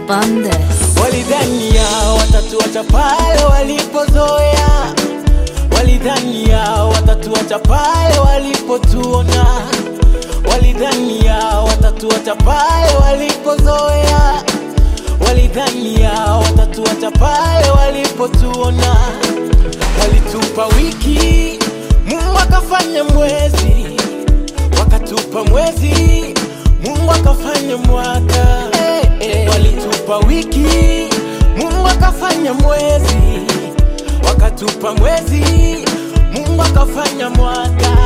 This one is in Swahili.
Bandes. Walidhania watatuacha pale walipozoea, walidhania watatuacha pale walipotuona, walidhania watatuacha pale walipozoea, walidhania watatuacha pale walipotuona, walitupa wiki, Mungu akafanya mwezi, wakatupa mwezi, Mungu akafanya mwaka. Eh, eh. Walitupa wiki, Mungu akafanya mwezi, wakatupa mwezi, Mungu akafanya mwaka.